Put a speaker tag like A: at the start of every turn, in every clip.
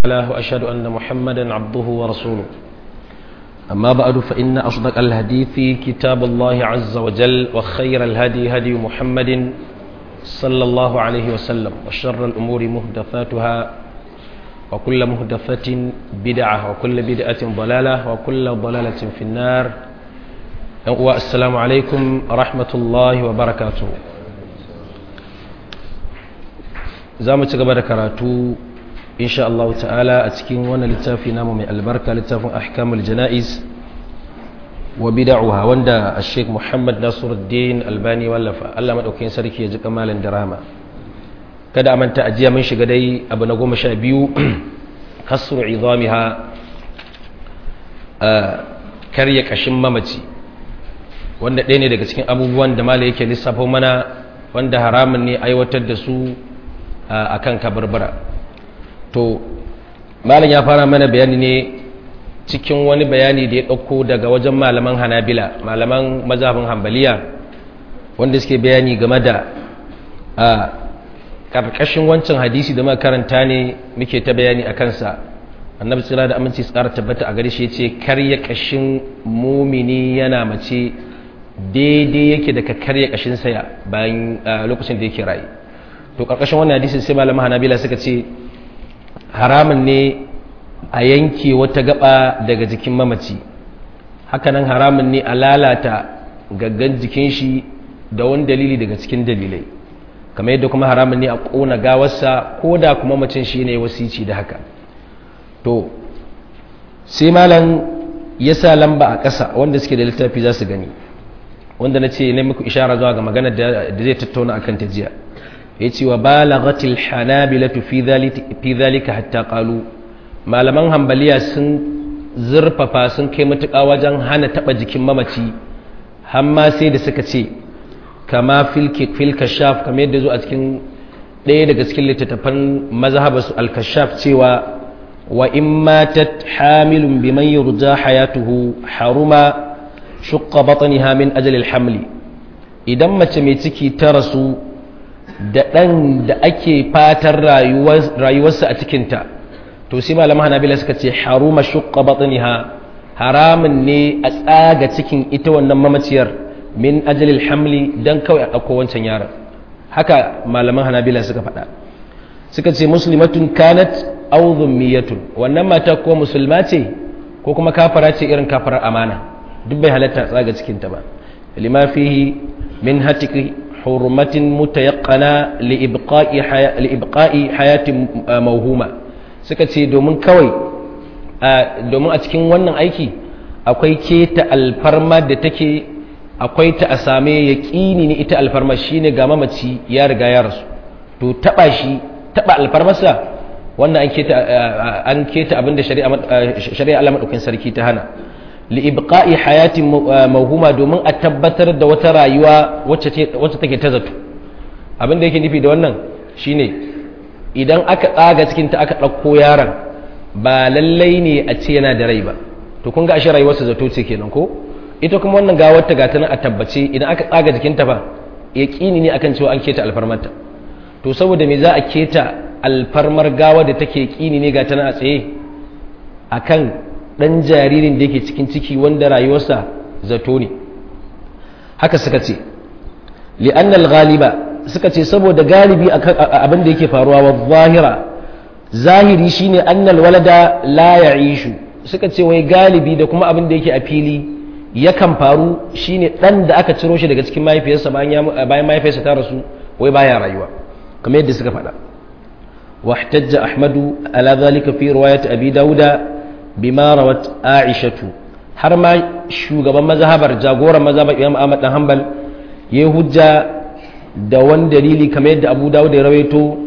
A: الله وأشهد أن محمدا عبده ورسوله أما بعد فإن أصدق الحديث كتاب الله عز وجل وخير الهدي هدي محمد صلى الله عليه وسلم وشر الأمور مهدفاتها وكل مهدفة بدعة وكل بدعة ضلالة وكل ضلالة في النار السلام عليكم ورحمة الله وبركاته زامة قبل كراتو insha Allah ta'ala a cikin wannan littafi namu mai albarka littafin ahkamul jana'iz wa bid'uha wanda Sheikh Muhammad Nasiruddin Albani wallafa Allah madaukakin sarki ya ji kamalan dirama kada a manta ajiya mun shiga dai abu na goma sha biyu kasru idamiha karya kashin mamaci wanda ɗaya ne daga cikin abubuwan da mala yake lissafo mana wanda haramun ne aiwatar da su akan kabarbara to malam ya fara mana bayani ne cikin wani bayani da ya ɗauko daga wajen malaman hanabila malaman mazhabin hambaliya wanda suke bayani game da a ƙarƙashin wancan hadisi da makaranta ne muke ta bayani a kansa annabi tsira da aminci tsara tabbata a gare shi ya ce karya ƙashin mumini yana mace daidai yake da ka karya ƙashin saya bayan lokacin da yake rayu to ƙarƙashin wannan hadisi sai malaman hanabila suka ce haramun ne a yanke wata gaba daga jikin mamaci hakanan haramun ne a lalata gaggan jikin shi da wani dalili daga cikin dalilai kamar yadda kuma haramun ne a ƙona gawarsa ko da kuma macin shi ne wasici da haka to sai malam ya sa lamba a ƙasa wanda suke da littafi za su gani wanda na ce na muku ishara zuwa ga magana da zai tattauna akan ta jiya ya ce wa balagatil hanabilatu fi zalika hatta qalu malaman hambaliya sun zurfafa sun kai matuƙa wajen hana taɓa jikin mamaci hamma sai da suka ce kama fil kashaf kamar yadda zo a cikin ɗaya daga cikin littattafan mazhaba su al-kashaf cewa wa in matat hamilun biman yurja hayatuhu haruma shuqqa batniha min ajli al-hamli idan mace mai ciki ta rasu da ɗan da ake fatan rayuwarsa a cikinta to sai malaman hanabila suka ce haruma shukka batniha haramun ne a tsaga cikin ita wannan mamaciyar min ajalil hamli dan kawai a ɗauko wancan yaron haka malaman hanabila suka faɗa suka ce muslimatun kanat aw dhummiyatun wannan mata ko musulma ce ko kuma kafara ce irin kafarar amana duk bai halatta tsaga cikinta ba lima fihi min hatiki حرمة متيقنة لإبقاء, حياة لإبقاء حياة موهومة سكتي دومن كوي domin a cikin wannan aiki akwai keta alfarma da take akwai ta a same ya ƙini ne ita alfarma shine ga mamaci ya riga ya rasu to taɓa shi taɓa alfarmarsa wannan an keta an keta abinda shari'a Allah madaukakin sarki ta hana li'ibqa'i hayatin mawhuma domin a tabbatar da wata rayuwa wacce take ta zato abin da yake nufi da wannan shine idan aka tsaga cikin ta aka ɗauko yaron ba lallai ne a ce yana da rai ba to kun ga ashe rayuwarsa zato ce kenan ko ita kuma wannan gawar ta gata nan a tabbace idan aka tsaga jikinta ba yaqini ne akan cewa an keta alfarmarta to saboda me za a keta alfarmar gawa da take kini ne gata nan a tsaye akan ɗan jaririn da yake cikin ciki wanda rayuwarsa zato ne haka suka ce li'annal ghaliba suka ce saboda galibi abin da yake faruwa wa zahira zahiri shine annal walada la ya'ishu suka ce wai galibi da kuma abin da yake a fili yakan faru shine dan da aka ciro shi daga cikin mahaifiyarsa bayan mahaifiyarsa ta rasu wai baya rayuwa kamar yadda suka faɗa واحتج أحمد على ذلك في رواية أبي داود bima rawat aishatu har ma shugaban mazhabar jagoran mazhabar imam ahmad dan hanbal ya hujja da wani dalili kamar yadda abu dawud ya rawaito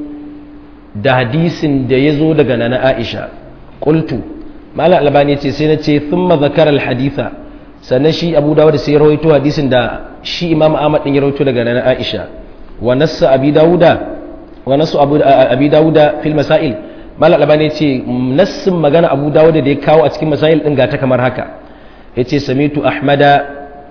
A: da hadisin da ya zo daga nana aisha qultu malam albani ce sai na ce thumma zakara alhaditha sannan shi abu dawud sai ya rawaito hadisin da shi imam ahmad din ya rawaito daga nana aisha wa nassa abi dawuda wa nassu abi dawuda fil masail mal albani ce nassin magana abu dawud da ya kawo a cikin masail din ga ta kamar haka yace samitu ahmada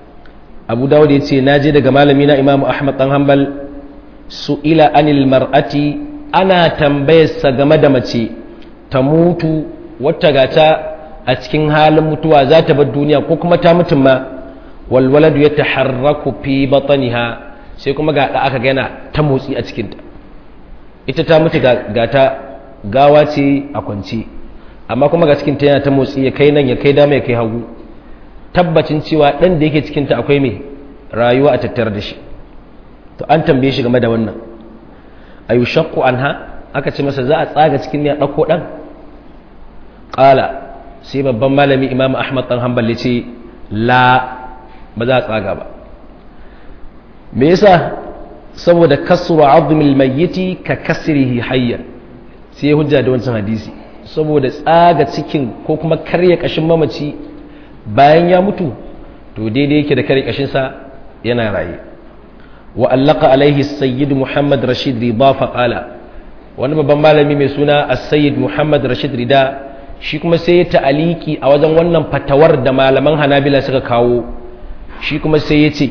A: abu dawud yace naje daga malami na imamu ahmad dan hanbal su'ila anil mar'ati ana tambayarsa game da mace ta mutu wata gata a cikin halin mutuwa za ta bar duniya ko kuma ta mutum ma walwaladu ya taharraku fi bataniha sai kuma ga da aka gana ta motsi a cikinta ita ta mutu ga ta gawa ce a kwanci amma kuma ga cikinta yana ta motsi ya kai nan ya kai dama ya kai hagu tabbacin cewa ɗan da yake cikinta akwai mai rayuwa a tattare da shi to an tambaye shi game da wannan a yi shakku an ha aka ce masa za a tsaga cikin ya ɗauko ɗan ƙala sai babban malami imam ahmad ɗan hanbali ce la ba za a tsaga ba me yasa saboda kasru azmil mayyiti ka kasrihi hayyan sai hujja da wancan hadisi saboda tsaga cikin ko kuma karya kashin mamaci bayan ya mutu to daidai yake da karya kashin sa yana raye wa allaka alaihi sayyid muhammad rashid rida fa qala wani babban malami mai suna as-sayyid muhammad rashid rida shi kuma sai ya ta'aliki a wajen wannan fatawar da malaman hanabila suka kawo shi kuma sai ya ce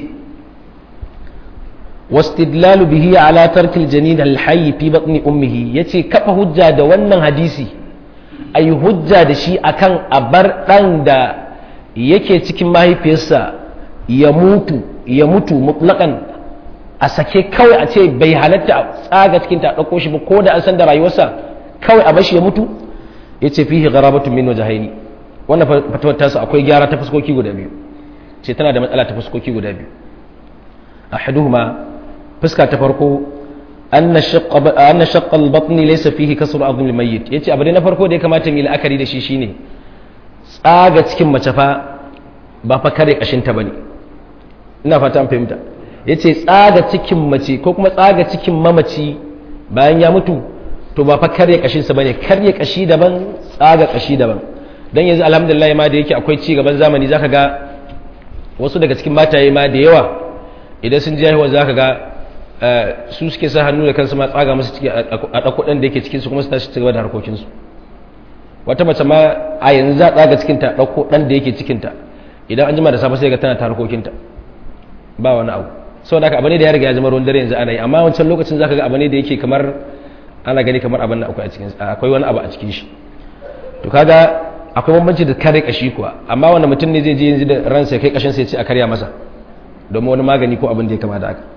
A: واستدلال به على ترك الجنين الحي في بطن امه yace kafa hujja da wannan hadisi ayi hujja da shi akan abar dan da yake cikin mahaifiyarsa ya mutu ya mutu mutlaqan a sake kawai a ce bai halatta a tsaga cikin ta dauko shi ba ko da an san da rayuwarsa kawai a bashi ya mutu yace fihi gharabatun min wajhaini wannan fatawar tasa akwai gyara ta fuskoki guda biyu ce tana da matsala ta fuskoki guda biyu ahaduhuma fuska ta farko anna shaqqa al-batni laysa fihi kasru azm al-mayyit yace abu na farko da ya kamata mu la'akari da shi shine tsaga cikin mace fa ba fa kare kashin ta bane ina fata an fahimta yace tsaga cikin mace ko kuma tsaga cikin mamaci bayan ya mutu to ba fa kare kashin sa bane karye kashi daban tsaga kashi daban dan yanzu alhamdulillah ma da yake akwai ci gaban zamani zaka ga wasu daga cikin mataye ma da yawa idan sun ji haihuwa zaka ga su suke sa hannu da kansu ma tsaga musu ciki a ɗauko ɗan da yake cikin su kuma su tashi cigaba da harkokinsu wata mace ma a yanzu za a tsaga cikinta ɗauko ɗan da yake cikinta idan an jima da safe sai ga tana ta harkokinta ba wani abu saboda haka abu ne da ya riga ya zama ruwan dare yanzu ana yi amma wancan lokacin zaka ga abu ne da yake kamar ana gani kamar abin da akwai a cikin akwai wani abu a cikin shi to kaga akwai bambanci da kare kashi kuwa amma wanda mutum ne zai je yanzu da ransa ya kai kashin sai ya ce a karya masa domin wani magani ko abin da ya kama da haka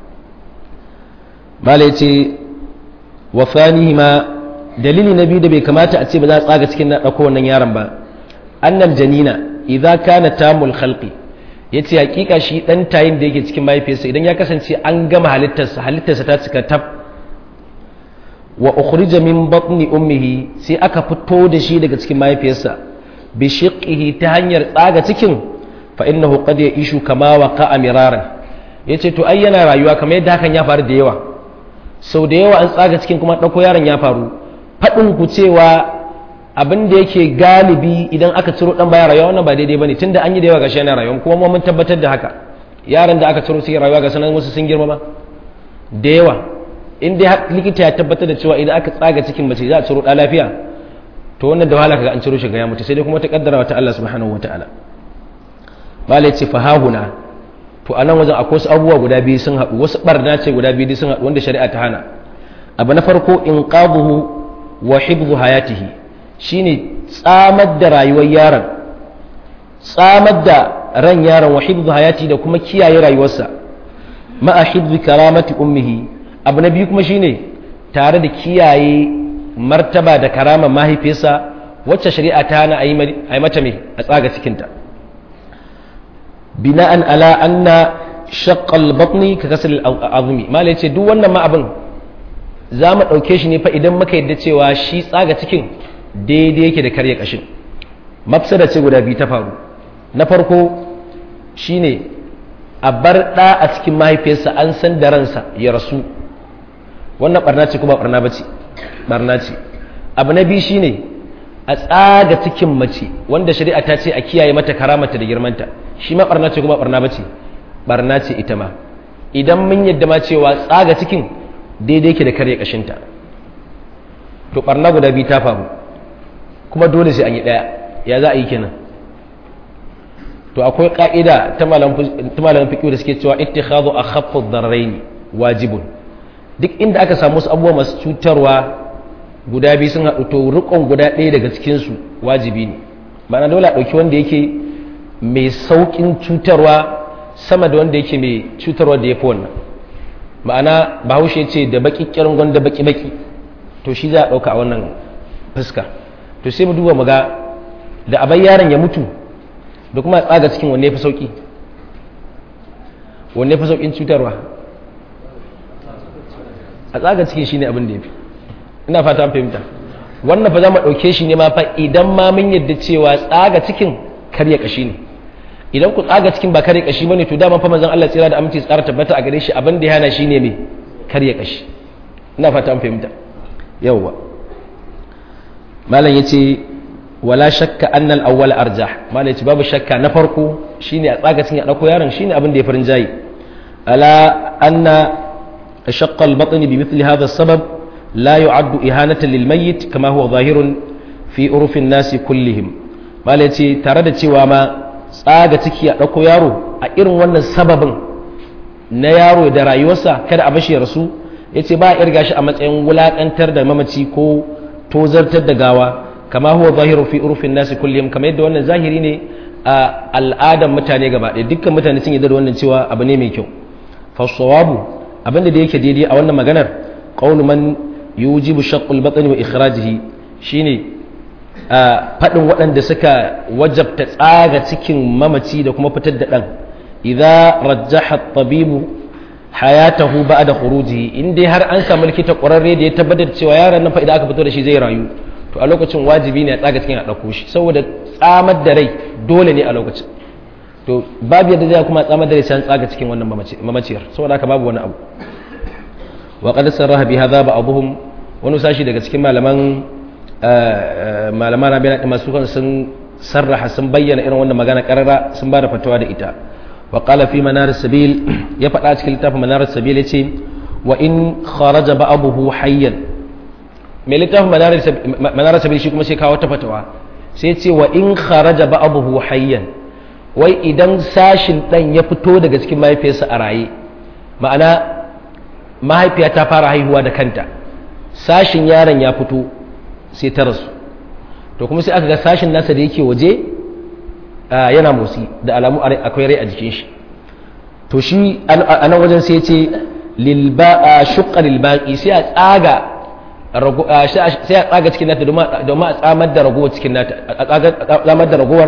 A: mala ya ce wa ma dalili na biyu da bai kamata a ce ba za a tsaga cikin na ɗauko wannan yaron ba annal janina idza kana tamul khalqi yace hakika shi dan tayin da yake cikin mahaifiyarsa idan ya kasance an gama halittarsa halittarsa ta cika tab wa ukhrija min batni ummihi sai aka fito da shi daga cikin mahaifiyarsa bi shiqqihi ta hanyar tsaga cikin fa innahu qad ya'ishu kama waqa'a miraran yace to ai yana rayuwa kamar yadda hakan ya faru da yawa sau da yawa an tsaga cikin kuma ɗauko yaron ya faru faɗin ku cewa abin da yake galibi idan aka ciro ɗan baya rayuwa wannan ba daidai bane tunda an yi da yawa gashi yana rayuwa kuma mun tabbatar da haka yaran da aka ciro su rayuwa ga sanan wasu sun girma ma da yawa in dai likita ya tabbatar da cewa idan aka tsaga cikin mace za a ciro ɗa lafiya to wannan da wahala kaga an ciro shi ga ya mutu sai dai kuma ta kaddara wa ta Allah subhanahu wataala malai ce fahahuna to a nan wajen akwai wasu abubuwa guda biyu sun haɗu wasu ɓarna ce guda biyu sun haɗu wanda shari'a ta hana abu na farko in qabuhu wa hibzu hayatihi shine tsamar da rayuwar yaron tsamar da ran yaron wa hibzu hayati da kuma kiyaye rayuwarsa ma'a hibzu karamati ummihi abu na biyu kuma shine tare da kiyaye martaba da karama mahaifiyarsa wacce shari'a ta hana a yi mata mai a tsaga cikinta bina'an ala anna shaqqal batni ka kasal azumi malai ce duk wannan ma abin za mu ɗauke shi ne fa idan muka yadda cewa shi tsaga cikin daidai yake da karya kashin mafsada ce guda biyu ta faru na farko shine a bar ɗa a cikin mahaifiyarsa an san da ransa ya rasu wannan barna ce kuma barna bace barna ce abu na biyu shine a tsaga cikin mace wanda shari'a ta ce a kiyaye mata karamata da girmanta shi ma barna ce kuma barna bace barna ce ita ma idan mun yadda ma cewa tsaga cikin daidai ke da karya kashinta to barna guda biyu ta faru kuma dole sai an yi daya ya za a yi kenan to akwai ka'ida ta malamin fiƙi da suke cewa ittikhadhu akhaffu ad-darrayn wajibun duk inda aka samu wasu abubuwa masu cutarwa guda biyu sun haɗu to rikon guda ɗaya daga cikinsu wajibi ne ma'ana dole a ɗauki wanda yake mai sauƙin cutarwa sama da wanda yake mai cutarwa da ya fi wannan ma'ana bahaushe ce da baki kirin gwanda baki baki to shi za a ɗauka a wannan fuska to sai mu duba mu ga da abai yaron ya mutu da kuma a tsaga cikin wanne ya fi sauƙi wanne ya fi sauƙin cutarwa a tsaga cikin shi ne abin da ya fi ina fata an fahimta wannan fa za mu ɗauke shi ne ma fa idan ma mun yadda cewa tsaga cikin karya ƙashi ne idan ku tsaga cikin ba karya ƙashi bane to dama fa manzon Allah tsira da aminci tsara tabbata a gare shi abin da ya hana shi ne me karya ƙashi ina fata an fahimta yawwa malam yace wala shakka anna al-awwal arjah malam yace babu shakka na farko shine a tsaga cikin ya dauko yaron shine abin da ya farin jayi ala anna shaqqa al-batn bi mithli hadha as-sabab لا يعد إهانة للميت كما هو ظاهر في عرف الناس كلهم malaci tare da cewa ma tsaga ciki a ɗauko yaro a irin wannan sababin na yaro da rayuwarsa kada a bashi rasu ya ce ba a irga shi a matsayin wulaƙantar da mamaci ko tozartar da gawa kama huwa zahiru fi urfin nasi kullum kamar yadda wannan zahiri ne a al'adar mutane gaba ɗaya dukkan mutane sun yi da wannan cewa abu ne mai kyau fasawabu abinda da yake daidai a wannan maganar qawlu man yujibu shaqqul batni wa ikhrajihi shine fadin waɗanda suka wajabta tsaga cikin mamaci da kuma fitar da dan idza rajjaha at-tabibu hayatahu ba'da khurujihi in dai har an samu likita ƙwararre da ya tabbatar cewa yaron nan fa idan aka fito da shi zai rayu to a lokacin wajibi ne a tsaga cikin a ɗauko shi saboda tsamar da rai dole ne a lokacin to babu yadda zai kuma tsamar da rai sai an tsaga cikin wannan mamaciyar saboda haka babu wani abu وقد سرها بهذا بعضهم wani sashi daga cikin malaman malaman rabina masu kan sun sarraha sun bayyana irin wannan magana karara sun ba da fatawa da ita wa qala fi manar sabil ya faɗa cikin littafin manar sabil yace wa in kharaja ba'abuhu hayyan mai littafin manar sabil shi kuma sai kawo ta fatawa sai ce wa in kharaja ba'abuhu hayyan wai idan sashin dan ya fito daga cikin mahaifiyarsa a raye ma'ana mahaifiya ta fara haihuwa da kanta sashin yaron ya fito sai ta rasu to kuma sai aka ga sashin nasa da yake waje yana motsi da alamu akwai rai a jikin shi to shi a nan wajen sai ce shukka lilbaƙi sai a tsaga sai a tsaga cikin nata domin a tsamar da ragowar cikin nata a tsamar da ragowar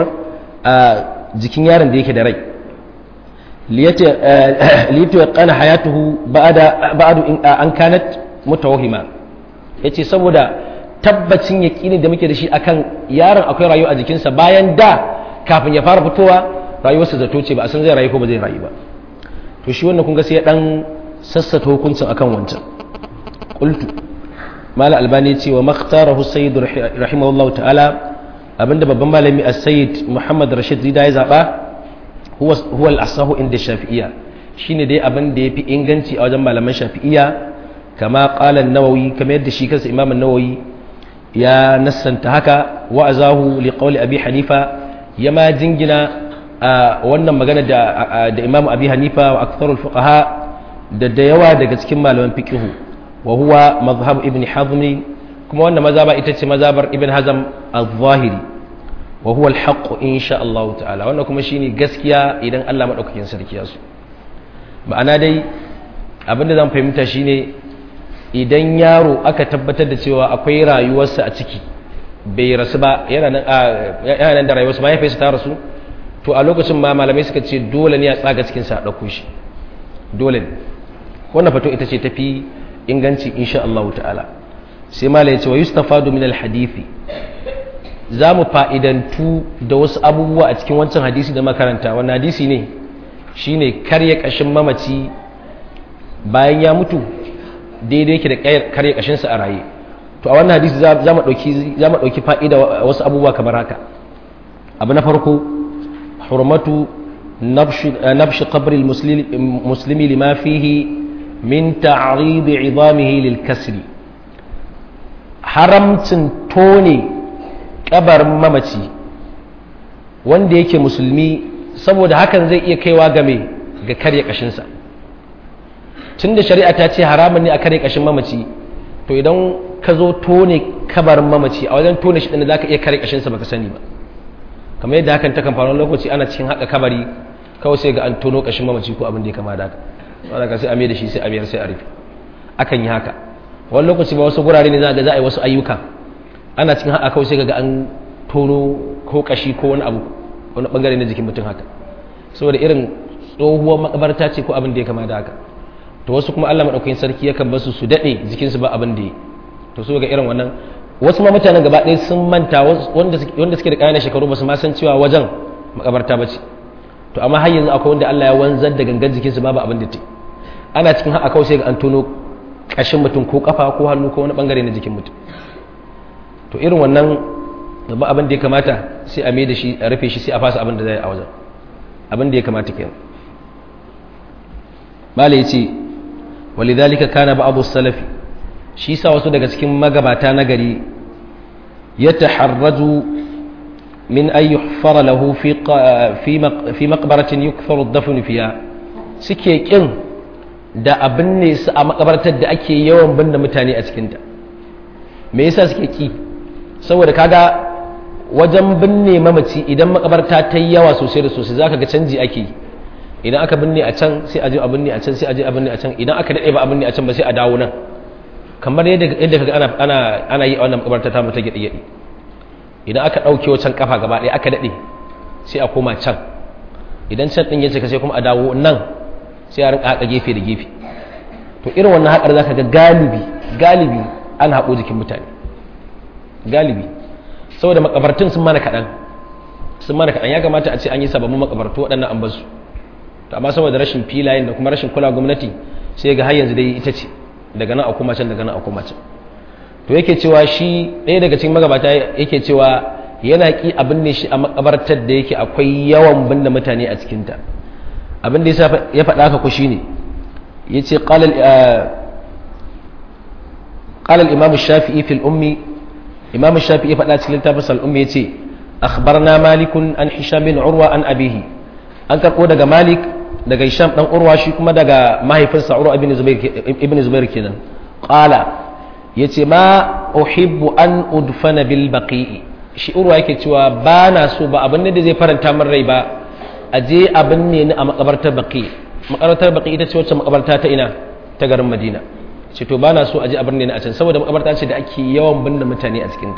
A: jikin yaron da yake da rai liyato ya kana hayatuhu ba'adu an kanat mutawahima yace saboda tabbacin yaƙini da muke da shi akan yaron akwai rayuwa a jikinsa bayan da kafin ya fara fitowa rayuwarsa zato ce ba a san zai rayu ko ba zai rayu ba to shi wannan kun ga sai ya dan sassata hukuncin akan wancan qultu mala albani ce wa makhtarahu sayyid rahimahullahu ta'ala abinda babban malami as-sayyid muhammad rashid zida ya zaba huwa huwa al-asahu inda shafi'iyya shine dai abin da yafi inganci a wajen malaman shafi'iyya kama qala an-nawawi kamar yadda shi kansa imam an-nawawi ya nassanta haka wa azahu li qawli abi hanifa ya ma jingina wannan magana da da imam abi hanifa wa aktharul fuqaha da da yawa daga cikin malaman fiqh wa huwa mazhab ibn hazm kuma wannan mazhaba ita ce mazhabar ibn hazm al-zahiri wa huwa al-haqq insha Allah ta'ala wannan kuma shine gaskiya idan Allah madaukakin sarki ya so ma'ana dai abinda zan fahimta shine idan yaro aka tabbatar da cewa akwai rayuwarsa a ciki bai rasu ba yana nan da rayuwarsa mahaifiyarsa ta rasu to a lokacin ma malamai suka ce dole ne a tsaga cikinsa a ɗauko shi dole ne wannan fato ita ce tafi inganci insha Allah ta'ala sai mala ya ce wa yustafadu min alhadithi za mu fa'idantu da wasu abubuwa a cikin wancan hadisi da makaranta wannan hadisi ne shine karya kashin mamaci bayan ya mutu daidai yake da karya kashinsa a raye to a wannan hadisi za mu ɗauki fa'ida wasu abubuwa kamar haka abu na farko hurmatu nabshi qabri muslimi lima fihi min ta'rid idamihi lil kasri haramcin tone kabarin mamaci wanda yake musulmi saboda hakan zai iya kaiwa game ga karya kashinsa tunda shari'a ta ce haramun ne a karya kashin mamaci to idan ka zo tone kabarin mamaci a wajen tone shi ɗin za ka iya kare ƙashinsa baka sani ba kamar yadda hakan ta kan faru lokaci ana cikin haka kabari kawai sai ga an tono ƙashin mamaci ko abin da ya kama da haka saboda ka sai a mai da shi sai a biyar sai a rufe akan yi haka wani lokaci ba wasu gurare ne za ga za a yi wasu ayyuka ana cikin haka kawai sai ga an tono ko ƙashi ko wani abu wani bangare na jikin mutum haka saboda irin tsohuwar makabarta ce ko abin da ya kama da haka to wasu kuma Allah madaukakin sarki yakan basu su dade jikinsu ba abin da ya to so ga irin wannan wasu ma mutanen gaba ɗaya sun manta wanda suke da ƙananan shekaru ba su ma san cewa wajen makabarta ba ce to amma har yanzu akwai wanda Allah ya wanzar da gangan jikinsu babu abin da ta ana cikin haka kawai sai ga an tono ƙashin mutum ko kafa ko hannu ko wani bangare na jikin mutum to irin wannan babban abin da ya kamata sai a mai da shi a rufe shi sai a fasa abin da zai a wajen abin da ya kamata kenan mala ya ce walidhalika kana ba'd salafi shi sa wasu daga cikin magabata na gari ya taharraju min an yuhfara lahu fi fi maqbaratin yukfaru ad-dafn fiha suke kin da abin ne su a makabartar da ake yawan binne mutane a cikinta me yasa suke ki saboda kaga wajen binne mamaci idan makabarta ta yi yawa sosai da sosai zaka ga canji ake yi idan aka binne a can sai a je a binne a can sai a je a binne a can idan aka dade ba a binne a can ba sai a dawo nan kamar yadda yadda kaga ana ana ana yi a wannan makabarta ta mata gidi gidi idan aka dauke wancan kafa gaba ɗaya aka dade sai a koma can idan can din yace ka sai kuma a dawo nan sai a rinka haka gefe da gefe to irin wannan hakar zaka ga galibi galibi an haƙo jikin mutane galibi saboda makabartun sun mana kaɗan sun mana kaɗan ya kamata a ce an yi sababbin makabartu waɗannan an basu to amma saboda rashin filayen da kuma rashin kula gwamnati sai ga har yanzu dai ita ce daga nan a kuma can daga nan a kuma can to yake cewa shi ɗaya daga cikin magabata yake cewa yana ki abin ne shi a makabartar da yake akwai yawan binne mutane a cikinta abin da ya faɗa haka ku shine yace qala قال الإمام الشافعي في الأم إمام الشافعي فلا تلتا بس الأم يتي أخبرنا مالك عن هشام بن عروة عن أبيه أن تقول دقا مالك دقا هشام بن عروة شكما دقا ما هي فنسا عروة ابن زبير ابن زبير كنا قال يتي ما أحب أن أدفن بالبقيء shi urwa yake cewa ba na so ba abin da zai faranta min rai ba a je abin ne a makabartar baki makabartar baki ita ce wacce makabarta ta ina ta garin madina ce to bana so a ji abin ne a can saboda makabarta ce da ake yawan binne mutane a cikinta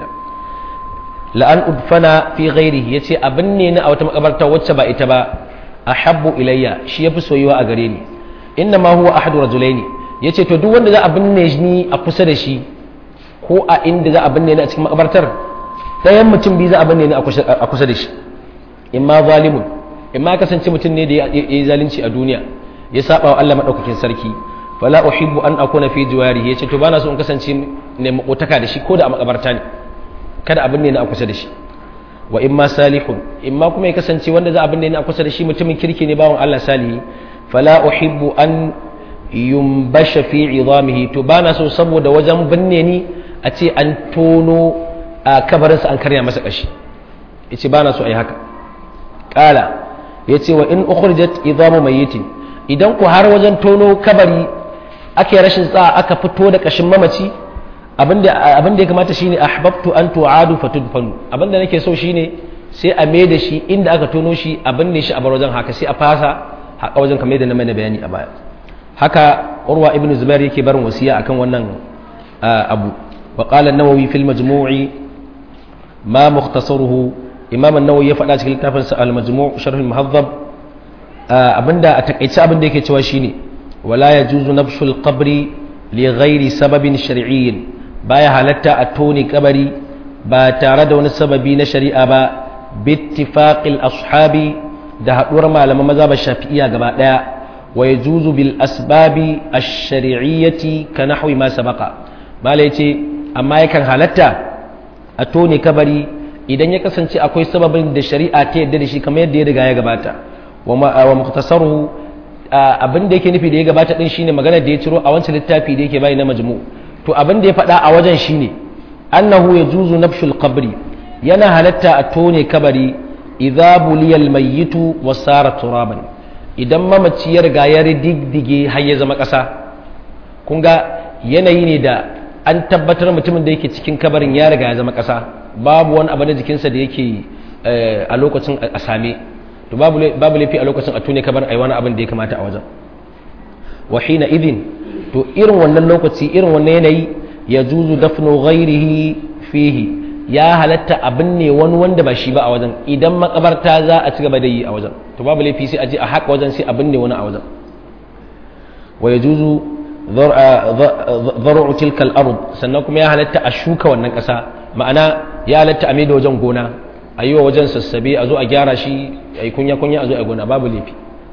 A: la'an udfana fi ghairihi yace abin ne na a wata makabarta wacce ba ita ba ahabbu ilayya shi yafi soyuwa a gare ni inna ma huwa ahadu rajulaini yace to duk wanda za a binne ni a kusa da shi ko a inda za a binne ni a cikin makabartar ɗayan mutum biyu za a binne ni a kusa da shi imma zalimun imma kasance mutum ne da ya yi zalunci a duniya ya saba wa Allah madaukakin sarki fala uhibbu an akuna fi jiwarihi yace to bana so in kasance ne makotaka da shi ko da a makabarta ne kada abin ne na a kusa da shi wa imma salihun imma kuma ya kasance wanda za abin ne na a kusa da shi mutumin kirki ne bawon Allah salihi fala uhibbu an yumbasha fi idamihi to bana so saboda wajen binne ni a ce an tono a kabarinsa an karya masa kashi yace bana so ayi haka qala yace wa in ukhrijat idamu mayyitin idan ku har wajen tono kabari ake rashin tsa aka fito da kashin mamaci abinda ya kamata shine ahbabtu an tu'adu fatudfanu abinda nake so shine sai a mai da shi inda aka tono shi abin ne shi a bar wajen haka sai a fasa haka wajen kamar da na mai bayani a baya haka urwa ibn zubair yake barin wasiya akan wannan abu wa qala an-nawawi fil majmu'i ma mukhtasaruhu imam an-nawawi ya faɗa cikin littafin sa al-majmu' sharh al-muhaddab abinda a takaice abinda yake cewa shine wala yajuzu nafshul qabri li ghairi sababin shar'iyyin baya halatta a toni kabari ba tare da wani sababi na shari'a ba bittifaqil ashabi da haduwar malaman mazhabar shafi'iyya gaba daya wa yajuzu bil asbabi ash-shar'iyyati ka nahwi ma sabaqa malai ce amma yakan halatta a toni kabari idan ya kasance akwai sababin da shari'a ta yadda da shi kamar yadda ya riga ya gabata wa muktasaruhu abin da yake nufi da ya gabata din shine magana da ya ciro a wancan littafi da yake bayi na majmu to abin da ya faɗa a wajen shine annahu yajuzu nafshul qabri yana halatta a tone kabari idza buliyal mayyitu wa sara turaban idan mamaci ya riga ya riddige har ya zama ƙasa kun ga yanayi ne da an tabbatar mutumin da yake cikin kabarin ya riga ya zama ƙasa babu wani abu na jikinsa da yake a lokacin a same to babu laifi a lokacin a tune kabarin ai wani abin da ya kamata a wajen wa hina idin to irin wannan lokaci irin wannan yanayi ya juzu dafnu ghairihi fihi ya halatta abin ne wani wanda ba shi ba a wajen idan makabarta za a ci gaba da yi a wajen to babu laifi sai a je a haƙa wajen sai abin ne wani a wajen wa ya juzu zar'u tilkal ard sannan kuma ya halatta a shuka wannan ƙasa ma'ana ya halatta a mai da wajen gona a yi wa wajen sassabe a zo a gyara shi a yi kunya kunya a zo a gona babu laifi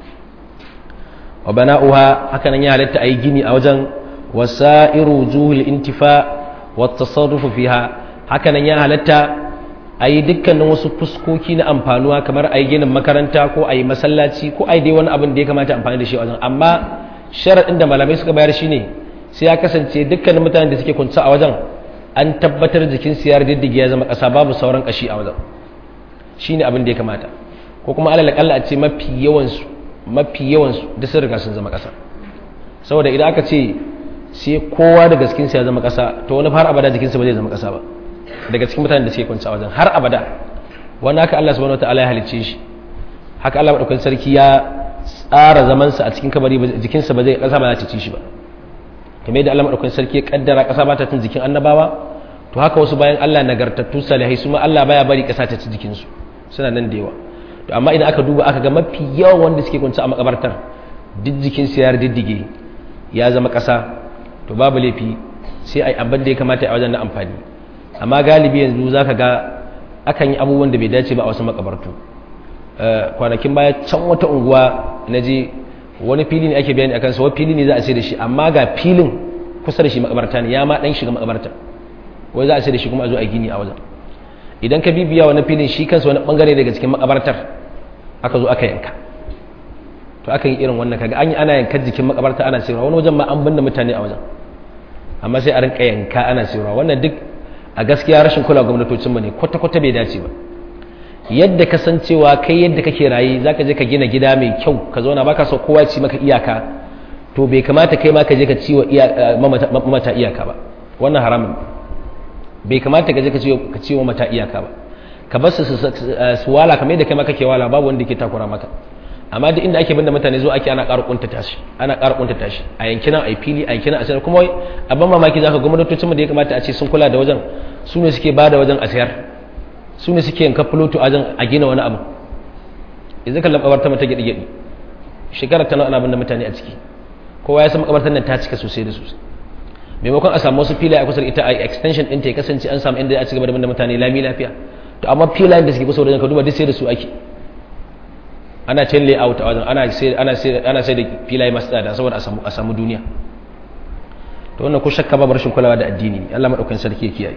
A: wa bana'uha haka nan ya halatta a yi gini a wajen wasa'iru juhul intifa wa tasarrufu fiha haka nan ya halatta a yi dukkanin wasu fuskoki na amfanuwa kamar a yi ginin makaranta ko a yi masallaci ko a yi dai wani abin da ya kamata amfani da shi a wajen amma sharaɗin da malamai suka bayar shine sai ya kasance dukkanin mutanen da suke kunsa a wajen an tabbatar jikin su ya diddige ya zama ƙasa babu sauran ƙashi a wajen shine abin da ya kamata ko kuma alal akalla a ce mafi yawan su mafi yawan su duk sun riga sun zama ƙasa saboda idan aka ce sai kowa da gaskin sa ya zama ƙasa to wani har abada jikin sa ba zai zama ƙasa ba daga cikin mutanen da suke kunsa a wajen har abada wani haka Allah subhanahu wataala ya halicce shi haka Allah madaukakin sarki ya tsara zamansa a cikin kabari jikinsa ba zai kasa ba za ta ci shi ba kamar yadda Allah madaukakin sarki ya kaddara kasa ba ta cin jikin annabawa to haka wasu bayan Allah nagartattu salihai su ma Allah baya bari kasa ta ci jikinsu suna nan da yawa to amma idan aka duba aka ga mafi yawan wanda suke kwance a makabartar duk jikin su ya diddige ya zama kasa to babu laifi sai ai abin da ya kamata a wajen na amfani amma galibi yanzu zaka ga akan yi abubuwan da bai dace ba a wasu makabartu kwanakin baya can wata unguwa na je wani fili ne ake bayani akan sa wani fili ne za a sai da shi amma ga filin kusa da shi makabarta ne ya ma dan shiga makabarta wai za a sai da shi kuma a zo a gini a wajen idan ka bibiya wani filin shi kansa wani bangare daga cikin makabartar aka zo aka yanka to aka yi irin wannan kaga an yi ana yanka jikin makabarta ana sayarwa wani wajen ma an binne mutane a wajen amma sai a rinka yanka ana sayarwa wannan duk a gaskiya rashin kula gwamnatocinmu ne kwata-kwata bai dace ba yadda ka san cewa kai yadda kake raye zaka je ka gina gida mai kyau ka zauna baka so kowa ci maka iyaka to bai kamata kai ma ka je ka ci wa mamata iyaka ba wannan haramun bai kamata ka je ka ci wa mata iyaka ba ka bar su su wala kamar yadda kai ma kake wala babu wanda yake takura maka amma duk inda ake binda mutane zo ake ana ƙara kunta tashi ana ƙara kunta tashi a yankinan a fili a yankinan a sayar kuma abin mamaki zaka gwamnatocin mu da ya kamata a ce sun kula da wajen su ne suke ba da wajen a sayar su ne suke yanka fuloto a a gina wani abu yanzu kan makabarta mata gyaɗi gyaɗi shekarar ta ana binne mutane a ciki kowa ya san makabartar nan ta cika sosai da sosai maimakon a samu wasu filaye a kusa da ita a extension ɗinta ya kasance an samu inda a ci gaba da binne mutane lami lafiya to amma filayen da suke kusa wajen ka duba duk sai da su ake ana can layout a wajen ana sai ana sai ana sai da filaye masu tsada saboda a samu a samu duniya to wannan ko shakka babu rashin kulawa da addini Allah madaukakin sarki ya kiyaye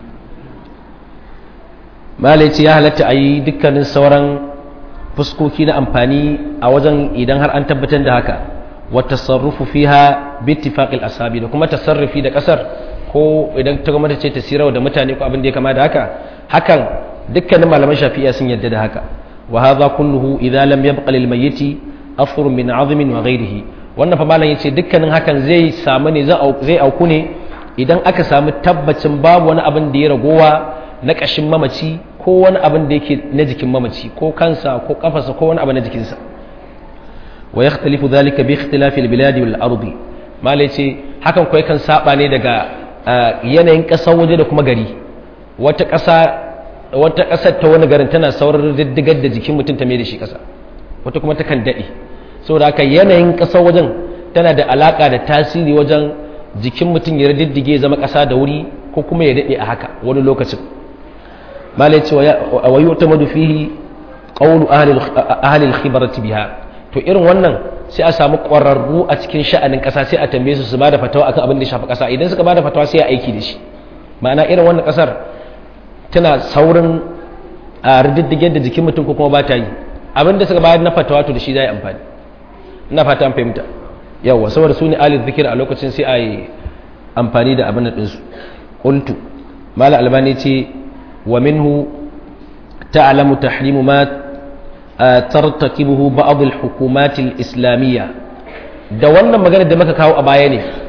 A: malai ce ya halatta a yi dukkanin sauran fuskoki na amfani a wajen idan har an tabbatar da haka wata sarrufu fiha bittifaqil asabi da kuma tasarrufi da kasar ko idan ta gwamnati ce ta sirawa da mutane ko abin da ya kama da haka hakan dukkanin malaman shafi'a sun yadda da haka wa hadha kulluhu idza lam yabqa lil mayyiti afru min azmin wa ghayrihi wannan fa malam yace dukkanin hakan zai samu ne zai auku ne idan aka samu tabbacin babu wani abin da ya ragowa na ƙashin mamaci ko wani abin da yake na jikin mamaci ko kansa ko kafarsa ko wani abu na jikinsa wa yakhtalifu dhalika bi ikhtilafi al-biladi wal ardi malai ce hakan ko yakan saba ne daga yanayin ƙasar waje da kuma gari wata ƙasa wata ƙasar ta wani garin tana saurar diddigar da jikin mutum ta mai da shi ƙasa wata kuma ta kan daɗe saboda haka yanayin ƙasar wajen tana da alaƙa da tasiri wajen jikin mutum ya diddige zama ƙasa da wuri ko kuma ya daɗe a haka wani lokacin malai ce wa yi wata madu fihi ƙaunu ahalil khibarati biha to irin wannan sai a samu ƙwararru a cikin sha'anin ƙasa sai a tambaye su su ba da fatawa akan abin da shafi ƙasa idan suka ba da fatawa sai a aiki da shi ma'ana irin wannan ƙasar tana saurin a rididdige da jikin mutum ko kuma ba ta yi abin da suka bayar na fatawa to da shi za yi amfani ina fata an fahimta yawa saboda su ne alil zikir a lokacin sai a yi amfani da abin da ɗinsu ƙultu mala albani ce ومنه تعلم تحريم ما ترتكبه بعض الحكومات الإسلامية da wannan magana da muka kawo a baya ne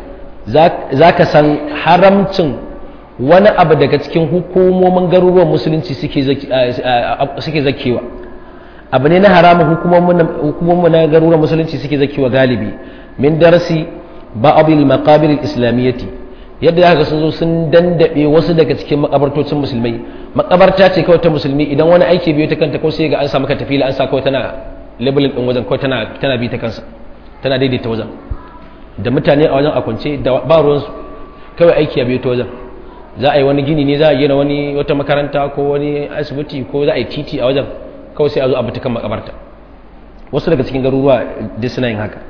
A: za ka san haramcin wani abu daga cikin hukumomin garuruwan musulunci suke zakewa abu ne na haramun hukumomin na garuruwan musulunci suke zakewa galibi min darasi ba'abil maqabir islamiyyati yadda aka sun zo sun dandabe wasu daga cikin makabartocin musulmai makabarta ce kawai ta musulmi idan wani aiki biyu ta kanta ko sai ga an samu ka tafila an sa kawai tana labelin din wajen kawai tana tana bi ta kansa tana daidaita wajen da mutane a wajen a kwance da ba ruwansu kawai aiki ya biyu ta wajen za a yi wani gini ne za a gina wani wata makaranta ko wani asibiti ko za a yi titi a wajen kawai sai a zo a kan makabarta wasu daga cikin garuruwa duk suna yin haka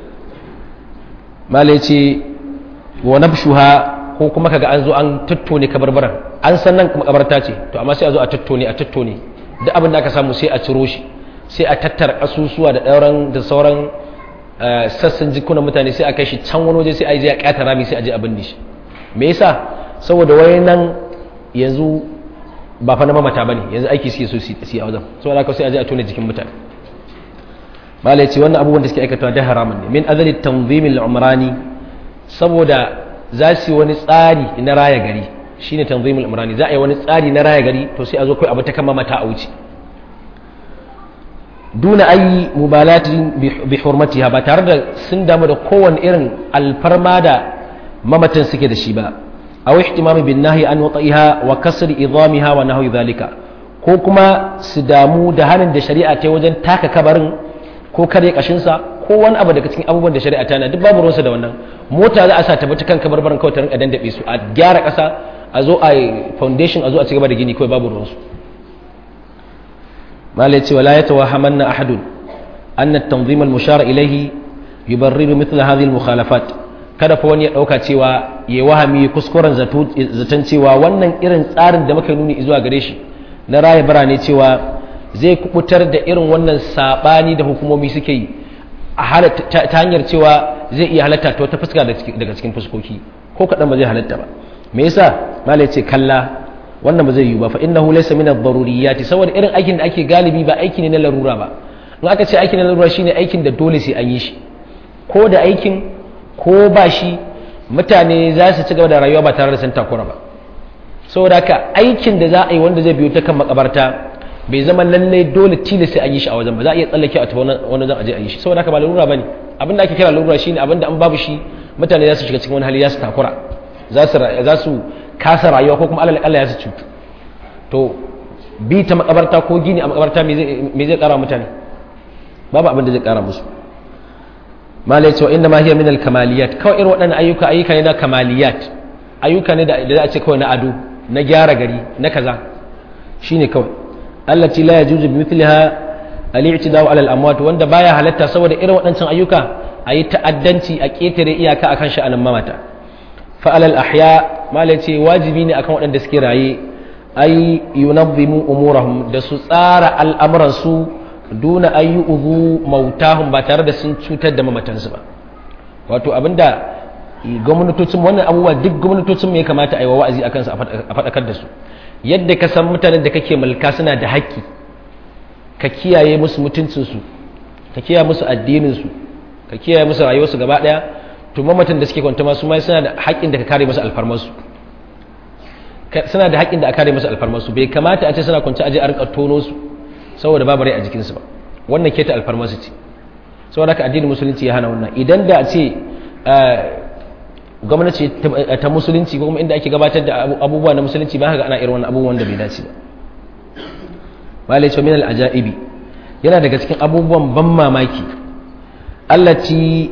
A: malai ce wa nabshuha ko kuma kaga an zo an tattone kabarbaran an san nan makabarta ce to amma sai a zo a tattone a tattone duk abin da aka samu sai a ciro shi sai a tattara asusuwa da ɗauran da sauran sassan jikunan mutane sai a kai shi can wani waje sai a je a ƙata rami sai a je a binne shi me yasa saboda wai nan yanzu ba fa na mamata bane yanzu aiki suke so su yi a wajen saboda haka sai a je a tone jikin mutane malai ce wannan abubuwan da suke aikatawa da haramun ne min azali tanzimil umrani saboda za su yi wani tsari na raya gari shine tanzimul umrani za a yi wani tsari na raya gari to sai a zo kai abu ta kan mamata a wuce duna ayi mubalatin bi hurmatiha ba tare da sun damu da kowane irin alfarma da mamatan suke da shi ba aw ihtimami bin nahyi an wata'iha wa kasri idamiha wa nahwi dhalika ko kuma su damu da hanin da shari'a ta wajen taka kabarin ko kare kashin sa ko wani abu daga cikin abubuwan da shari'a ta na duk babu ruwansa da wannan mota za a sa ta bi kan kabarbaran kawai ta rinka dandabe su a gyara kasa a zo a foundation a zo a ci gaba da gini kawai babu ruwansu ما ليتي ولا يتوهمن أحد أن التنظيم المشار إليه يبرر مثل هذه المخالفات kada fa wani ya ɗauka cewa ya wahami kuskuren zaton cewa wannan irin tsarin da muka nuni zuwa gare shi na raya birane cewa zai kubutar da irin wannan saɓani da hukumomi suke yi ta hanyar cewa zai iya halatta ta wata fuska daga cikin fuskoki ko kaɗan ba zai halatta ba me yasa malai ce kalla wannan ba zai yi ba fa innahu laysa min ad-daruriyati saboda irin aikin da ake galibi ba aiki ne na larura ba in aka ce aikin na larura shine aikin da dole sai an yi shi ko da aikin ko ba shi mutane za su ci gaba da rayuwa ba tare da sun takura ba saboda haka aikin da za a yi wanda zai biyo ta kan makabarta bai zama lalle dole tilas sai an yi shi a wajen ba za a iya tsallake a tafi wani zan aje a yi shi saboda haka ba larura bane abin da ake kira larura shine abin da an babu shi mutane za su shiga cikin wani hali za su takura za su kasa rayuwa ko kuma Allah ya su cutu to bi ta makabarta ko gini a makabarta me zai kara mutane babu abin da zai kara musu mala ya ce wa inda ma hiya min al kamaliyat kawai irin waɗannan ayyuka ayyuka ne na kamaliyat ayyuka ne da za a ce kawai na ado na gyara gari na kaza shine kawai allati la yajuzu bi mithliha al-i'tida'u 'ala al-amwat wanda baya halatta saboda irin waɗancan ayyuka ayi ta'addanci a ketare iyaka akan sha'anin mamata fa alal ahya mala ce wajibi ne akan waɗanda suke raye ay yunazzimu umurahum da su tsara al'amuransu duna ayi uzu mautahum ba tare da sun cutar da mamatansu ba wato abinda gwamnatocin wannan abubuwa duk gwamnatocin me ya kamata a yi wa wa'azi akan su a faɗakar da su yadda ka san mutanen da kake mulka suna da haƙƙi ka kiyaye musu mutuncinsu ka kiyaye musu addininsu ka kiyaye musu rayuwarsu gaba ɗaya to mamatan da suke kwanta masu mai suna da haƙƙin da ka kare musu alfarmarsu suna da haƙƙin da a kare musu alfarmarsu bai kamata a ce suna kwanci aje a rika tono su saboda babu rai a jikinsu ba wannan keta alfarmarsu ce saboda haka addinin musulunci ya hana wannan idan da a ce gwamnati ta musulunci ko kuma inda ake gabatar da abubuwa na musulunci ba haka ana irin wannan abubuwan da bai dace ba malai ce min al-ajaibi yana daga cikin abubuwan ban mamaki allati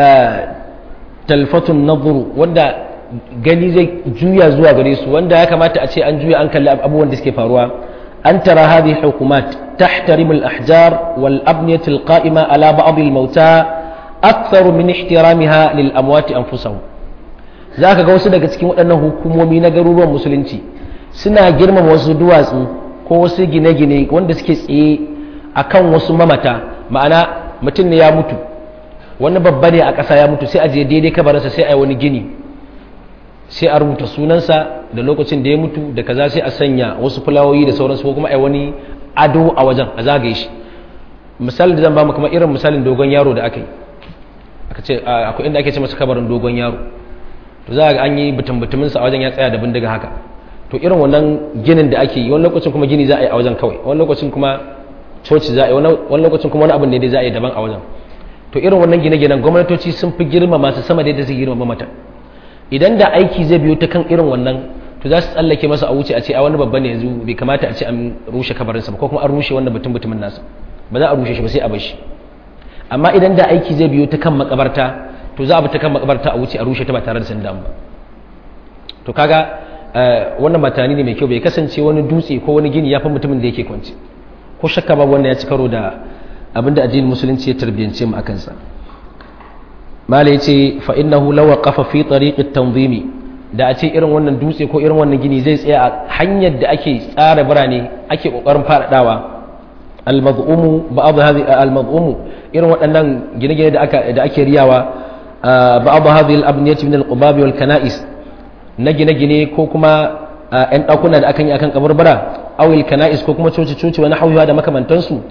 A: talfatun nadhuru wanda gani zai juya zuwa gare su wanda ya kamata a ce an juya an kalli abubuwan da suke faruwa an tara hadhihi hukumat tahtarimu al-ahjar wal abniyat al-qa'ima ala ba'd al-mauta akthar min ihtiramiha lil amwat anfusahum zaka ga wasu daga cikin waɗannan hukumomi na garuruwan musulunci suna girmama wasu duwatsu ko wasu gine-gine wanda suke tsaye akan wasu mamata ma'ana mutum ne ya mutu wani babba ne a ƙasa ya mutu sai a je daidai kabarinsa sai a yi wani gini sai a rubuta sunansa da lokacin da ya mutu da kaza sai a sanya wasu fulawoyi da sauransu ko kuma a yi wani ado a wajen a zagaye shi misali da zan ba mu kuma irin misalin dogon yaro da aka yi aka ce akwai inda ake ce masa kabarin dogon yaro to za ga an yi butun butumin sa a wajen ya tsaya da bindiga haka to irin wannan ginin da ake yi wani lokacin kuma gini za a yi a wajen kawai wani lokacin kuma coci za a yi wani lokacin kuma wani abin ne dai za a yi daban a wajen to irin wannan gine-ginen gwamnatoci sun fi girma masu sama da yadda su girma mata idan da aiki zai biyo ta kan irin wannan to za su tsallake masa a wuce a ce a wani babban yanzu bai kamata a ce an rushe kabarinsa ba ko kuma an rushe wannan mutum mutumin nasa ba za a rushe shi ba sai a bar shi amma idan da aiki zai biyo ta kan makabarta to za a bi ta kan makabarta a wuce a rushe ta ba tare da sun damu ba to kaga wannan matani ne mai kyau bai kasance wani dutse ko wani gini ya fi mutumin da yake kwance ko shakka babu wanda ya ci karo da abinda addinin musulunci ya tarbiyance mu akan sa mala yace fa innahu law waqafa fi tariqit tanzimi da a ce irin wannan dutse ko irin wannan gini zai tsaya a hanyar da ake tsara birane ake kokarin faɗaɗawa al-mad'umu ba'd hadhihi al-mad'umu irin waɗannan gine-gine da aka da ake riyawa ba'd hadhihi al-abniyati min al-qubab wal kana'is na gine-gine ko kuma ‘yan ɗakuna da akan yi akan kabarbara awil kana'is ko kuma coci-coci wani hauyawa da makamantansu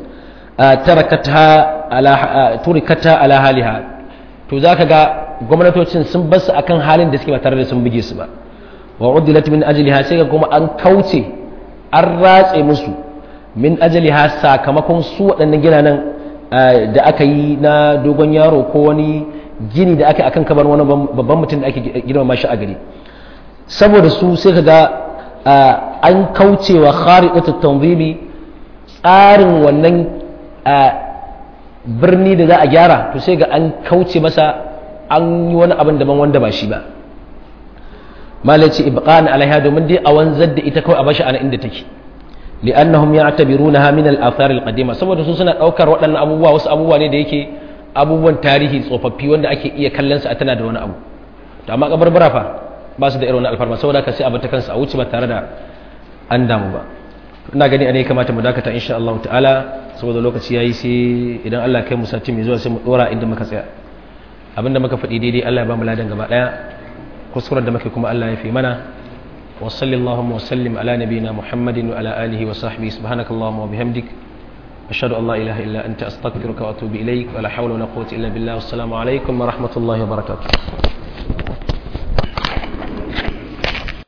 A: turikata ala haliha to za ka ga gwamnatocin sun basu akan halin da suke ba tare da sun buge su ba wa uddilat min ajliha sai ga kuma an kauce an ratse musu min ajliha sakamakon su waɗannan ginanan da aka yi na dogon yaro ko wani gini da aka akan kabar wani babban mutum da ake girmama shi a gari saboda su sai ka ga an kaucewa khariqatu tanzimi tsarin wannan birni da za a gyara to sai ga an kauce masa an yi wani abin daban wanda ba shi ba malaci ibqan alaiha domin dai a wanzar da ita kawai a bashi ana inda take li'annahum ya'tabirunaha min al-athar al-qadima saboda su suna daukar waɗannan abubuwa wasu abubuwa ne da yake abubuwan tarihi tsofaffi wanda ake iya kallon su a tana da wani abu to amma kabarbara fa ba su da irin alfarma saboda ka sai a bata kansu a wuce ba tare da an damu ba ina gani a ne kamata mu dakata insha Allah ta'ala saboda lokaci yayi sai idan Allah kai mu sati mai zuwa sai mu dora inda muka tsaya abinda muka faɗi daidai Allah ya ba mu ladan gaba daya kuskuren da muke kuma Allah ya fi mana wa sallallahu wa sallim ala nabiyyina muhammadin wa ala alihi wa sahbihi subhanakallahumma wa bihamdik ashhadu an la ilaha illa anta astaghfiruka wa atubu ilaik wa la hawla wa la quwwata illa billah wassalamu alaikum wa rahmatullahi wa barakatuh